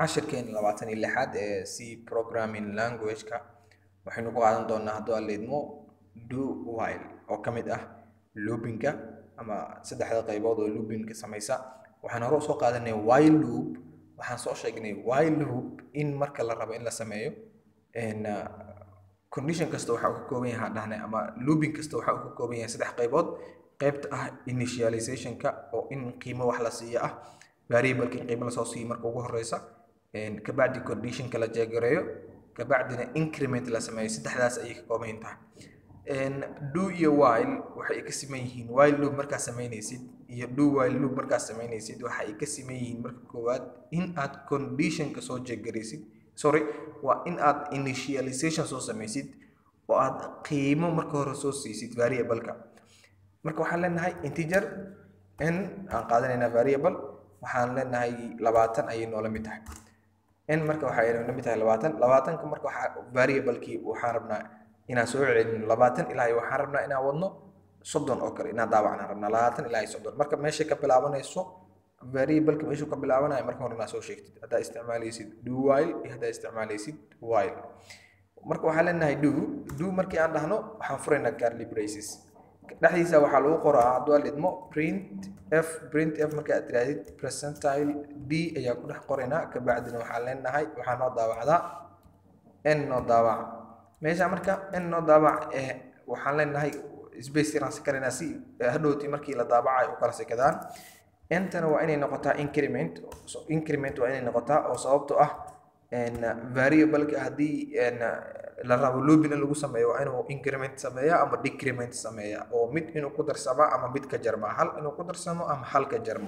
cashirkeena labaatan iyo lixaad ee c programming language-ka waxaynu ku qaadan doonaa hadduu aan leedmo do while oo ka mid ah loopinka ama saddexda qaybood oo loopinka samaysa waxaan hore usoo qaadanay while loop waxaan soo sheegnay while loop in marka la rabo in la sameeyo condition kasta waxa uu ka kooban yahay dhahnay ama looping kasta waxa uu ka kooban yahay saddex qaybood qaybta ah initializationka oo in qiimo wax la siiyo ah variableka in qiimo lasoo siiyo marka ugu horeysa kabacdi conditionka la jeegareeyo kabacdina increment la sameeyo saddexdaas ayay ka kooban tahay do iyo while waxay ka siman yihiin while loop markaad samaynaysid iyo do while loop markaad samaynaysid waxa ay ka siman yihiin marka koowaad in aad conditionka soo jeegaraysid sorry waa in aad initialization soo samaysid oo aad qiimo marka hore soo siisid variableka marka waxaan leenahay integer n aan qaadanaynaa variable waxaan leenahay labaatan ayay noola mid tahay n marka waxay noola mid tahay labaatan labaatanka marka waxaa variablekii waxaan rabnaa inaan soo celino labaatan ilaa waxaan rabnaa inaan wadno soddon oo kale inaan daawacnaan rabnaa labaatan ilaa soddon marka meesha ka bilaabanayso variableka meeshuu ka bilaabanayo marka hore inaa soo sheegtid haddaa isticmaalaysid do while iyo haddaa isticmaalaysid while marka waxaan leenahay do do markii aan dhahno waxaan furaynaa curly braces dhexdiisa waxaa lagu qoraa hadduu aan lidmo print f print f marka aad tirahdid percentile d ayaa ku dhex qoraynaa kabacdina waxaan leenahay waxaa noo daawacdaa n noo daawac meesha marka n noo daawac eh waxaan leenahay space yaraan sikaraynaa si hadhowtii markii la daabacayo u kala sikadaan intana waa inay noqotaa increment increment waa inay noqotaa oo sababto ah variableka haddii la rabo looping in lagu sameeyo waa inuu increment sameeya ama decrement sameeya oo mid inuu ku darsamo ama mid ka jarmo hal inuu ku darsamo ama hal ka jarmo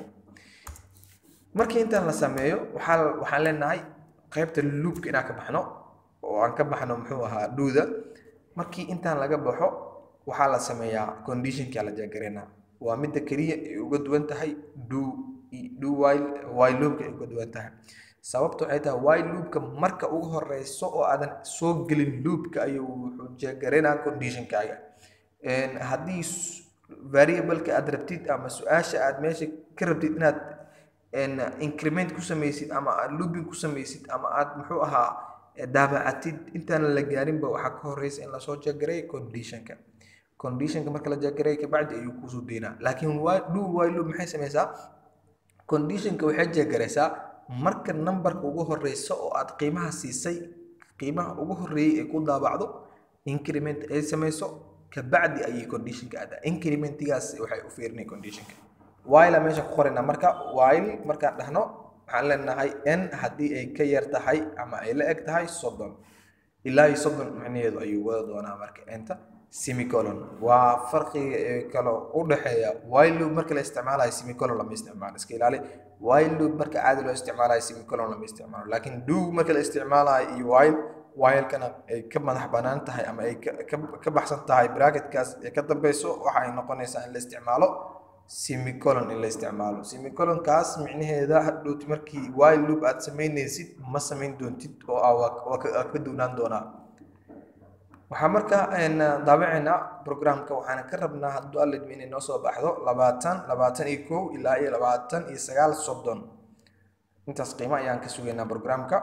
markii intaan la sameeyo waxaa waxaan leenahay qaybta loopka inaan ka baxno oo aan ka baxno muxuu ahaa duuda markii intaan laga baxo waxaa la sameeyaa conditionka la jeegareynaa waa midda keliya ay uga duwan tahay do do while while loopka ay uga duwan tahay sababta waxay tahay while loopka marka ugu horeyso oo aadan soo gelin loopka ayuu wuxuu jeegaraynaa conditionkaaga haddii variableka aad rabtid ama su-aasha aad meesha ka rabtid inaad increment ku samaysid ama aad looping ku samaysid ama aad muxuu ahaa daabacatid intaan la gaarinba waxaa ka horeysa in lasoo jeegaray conditionka conditionka marka la jeegaray kabacdi ayuu kusoo deynaa laakiin do while loop maxay samaysaa conditionka waxay jeegaraysaa marka numberka ugu horeysa oo aad qiimaha siisay qiimaha ugu horeeyay ay ku daabacdo increment ay samayso kabacdi ayay conditionka aadaa incrementigaas waxay u fiirinay conditionka while meesha ku qoraynaa marka while markaan dhahno waxaan leenahay n haddii ay ka yar tahay ama ay la eg tahay soddon ilaa iyo soddon macnaheedu ayuu wada doonaa marka enta semicolon waa farqiga ee kale u dhexeeya while loop marka la isticmaalayo semicolon lama isticmaalo iska ilaali while loop marka caadi loo isticmaalayo semicolon lama isticmaalo laakiin do marka la isticmaalayo iyo while while-kana ay ka madax banaan tahay ama ay ka baxsan tahay bracketkaas ee ka dambeyso waxa ay noqonaysaa in la isticmaalo semicolon in la isticmaalo semicolonkaas micnaheeda hadhowti markii while loop aad samaynaysid ma samayn doontid oo waa ka duwnaan doonaa waxaa marka daabacaynaa programka waxaana ka rabnaa hadduu alidmi inay noo soo baxdo labaatan labaatan iyo kow ilaa iyo labaatan iyo sagaal soddon intaas qiimo ayaan ka sugaynaa programka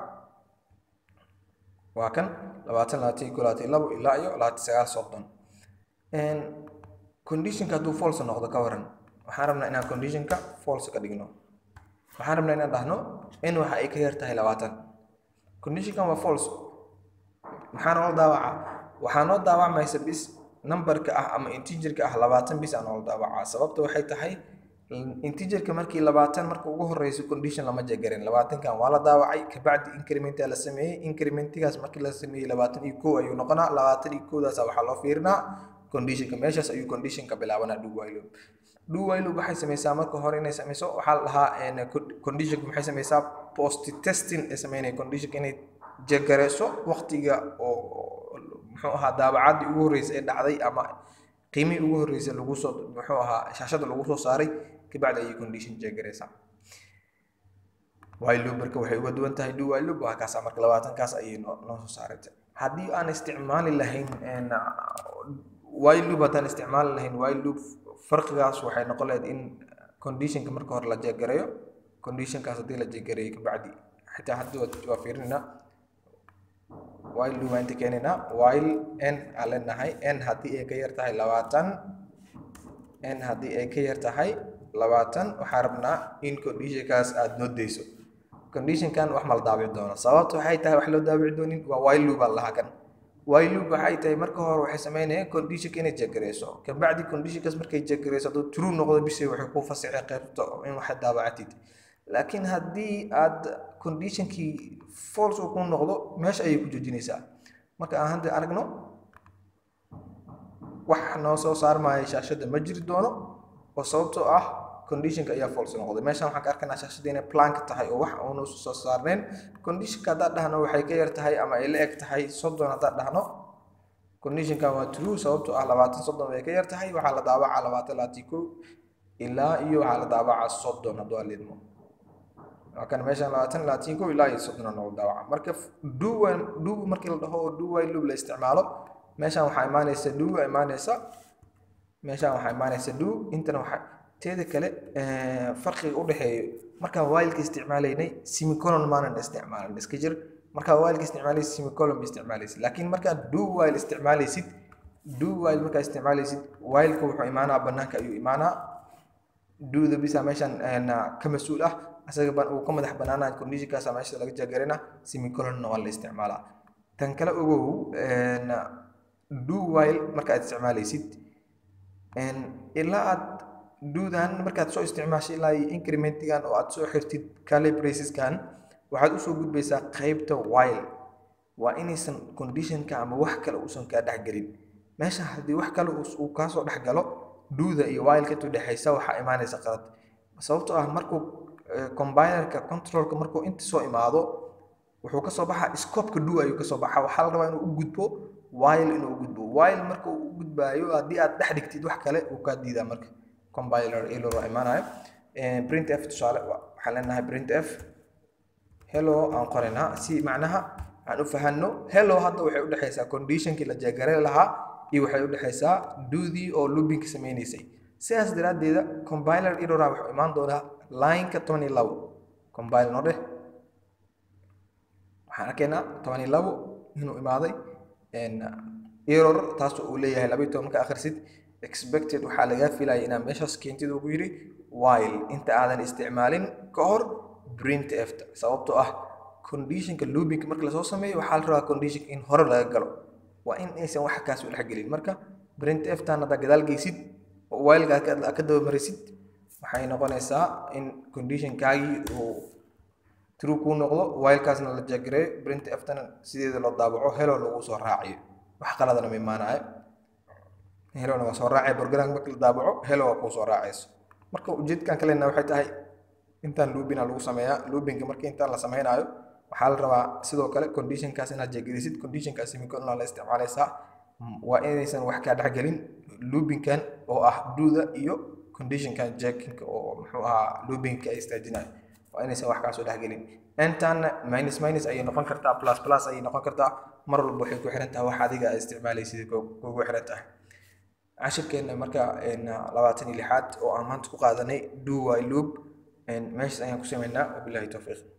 waa kan labaatan labaatan iyo kow labaatan iyo labo ilaa iyo labaatan sagaal soddon conditionka hadduu false noqdo ka waran waxaan rabnaa inaan conditionka false ka dhigno waxaan rabnaa inaan dhahno in waxa ay ka yar tahay labaatan conditionkan waa false maxaa noola daawacaa waxaa noo daawacmaysa bis numberka ah ama integerka ah labaatan bis aa noola daawacaa sababta waxay tahay integerka markii labaatan marka ugu horeyso condition lama jegarin labaatankan waa la daawacay kabacdi incrementa la sameeyey incrementigaas markii la sameeyey labaatan iyo kow ayuu noqonaa labaatan iyo kowdaas waxaa loo fiirinaa conditionka meeshaas ayuu conditionka bilaabanaa do while loop do while loop waxay samaysaa marka hore inay samayso waxaa la dhahaa conditionka maxay samaysaa post testing ay sameynaya conditionka inay jegareyso waqtiga oo muxuu ahaa daabacaddii ugu horreysay ee dhacday ama qiimihii ugu horreysay lagu soo muxuu ahaa shaashada lagu soo saaray kabacdi ayay condition jegareysaa while loop marka waxay uga duwan tahay do while loop waa kaasa marka labaatankaas ayay noo noo soo saaraysa haddii aan isticmaali lahayn while loop haddaan isticmaali lahayn while loop farqigaas waxay noqon lahayd in conditionka marka hore la jeegareeyo conditionkaas haddii la jeegareeyo kabacdi xitaa hadda waa fiirinayna while loop inta keenaynaa while n aan leenahay n haddii ay ka yar tahay labaatan n haddii ay ka yar tahay labaatan waxaa rabnaa in conditionkaas aada noo dayso conditionkan wax ma la daabici doono sababta waxay tahay wax loo daabici doonin waa while loop aan lahaa kan while loop waxay tahay marka hore waxay sameynayaan conditionka inay jegareyso kabacdi conditionkaas markay jegareyso hadduu true noqdo bishay waxay ku fasixay qaybta in wax daabacatid laakiin haddii aad conditionkii false uu ku noqdo meesha ayay ku joojinaysaa marka aan hadda aragno wax noo soo saarmaya shaashadda ma jiri doono oo sababtoo ah conditionka ayaa false noqday meeshan waxaan ka arkaynaa shaashadda inay plank tahay oo wax uunu soo saarneen conditionka haddaad dhahno waxay ka yar tahay ama ay la eg tahay soddon haddaad dhahno conditionkan waa true sababtoo ah labaatan soddon bay ka yar tahay waxaa la daabacaa labaatan labaatan kow ilaa iyo waxaa la daabacaa soddon hadduu alidmo waa kan meeshan labaatan labaatan kow ilaa iyo soddon noqdo daabaca marka do do markii la dhaho oo do while loop la isticmaalo meeshan waxaa imaanaysa do imaanaysa meeshan waxaa imaanaysa do intana waxaa teeda kale farqiga u dhexeeyo markaan whileka isticmaalaynay semicolon maanan isticmaalan iska jir markaa whileka isticmaalaysid semicolon ba isticmaalaysid laakiin markaad do while isticmaalaysid do while markaa isticmaalaysid whileka wuxuu imaanaa banaanka ayuu imaanaa doda bisa meeshan ka mas-uul ah asaga uu ka madax banaanaa conditionkaasa meesha laga jagarina semicolonna waa la isticmaalaa tan kale ogow do while markaad isticmaalaysid ilaa aad duudan markaad soo isticmaashay ilaa iyo incrementigan oo aad soo xirtid calibraseskan waxaad usoo gudbaysaa qaybta while waa inaysan conditionka ama wax kale uusan kaa dhexgelin meesha haddii wax kale uu kaasoo dhexgalo duuda iyo whileka intuu dhexaysa waxaa imaanaysa qalad sababtoo ah markuu combinerka controlka markuu inta soo imaado wuxuu kasoo baxaa scopeka do ayuu kasoo baxaa waxaa la rabaa inuu u gudbo while inuu u gudbo while marka uu u gudbaayo haddii aad dhex dhigtid wax kale uu kaa diidaa marka compiler error waa imaanayo print f tusaale waxaan leenahay print f hello aan qoraynaa si macnaha aan u fahanno hello hadda waxay u dhexaysaa conditionkii la jeegare lahaa iyo waxay u dhexaysaa doodii oo loopinka sameynaysay sidaas daraaddeeda compiler errora wuxuu imaan doonaa lineka toban iyo labo compile noo dheh waxaan arkaynaa toban iyo labo inuu imaaday error taas uu leeyahay laba iyo toban marka akhrisid expected waxaa lagaa filaya inaad meeshaas keentid ugu yidhi while inta aadan isticmaalin ka hor print efta sababtoo ah conditionka loopinka marka lasoo sameeyo waxaa la rabaa conditionka in hore laga galo waa in aysan wax kaas u dhexgelin marka print eftan haddaa gadaal geysid oo whileka ka dabamarisid waxay noqonaysaa in conditionkaagii uu true kuu noqdo whilekaasna la jagareeyo print eftana sideeda loo daabaco helo lagu soo raaciyo wax qaladana ma imaanayo helona waa soo raacaya borgaranka marka la daabaco helo waa kuu soo raacayso marka ujeedkan kalena waxay tahay intaan loopina lagu sameeyaa loopinga marka intaan la sameynaayo waxaa la rabaa sidoo kale conditionkaas inaad jeegelisid conditionkaas semicolon la isticmaalaysaa waa inaysan wax kaa dhexgelin loopinkan oo ah duuda iyo conditionkan jackinka oo muxuu ahaa loopinka ay istaajinayo waa inaysan wax kaasoo dhexgelin intaana minus minus ayay noqon kartaa plus plus ayay noqon kartaa mar walba waxay ku xiran tahay wax adiga aad isticmaalaysid kugu xiran tahay cashirkeena marka labaatan iyo lixaad oo aan maanta ku qaadanay do while loop meeshaas ayaan ku sameynaa wabilahi towfiiq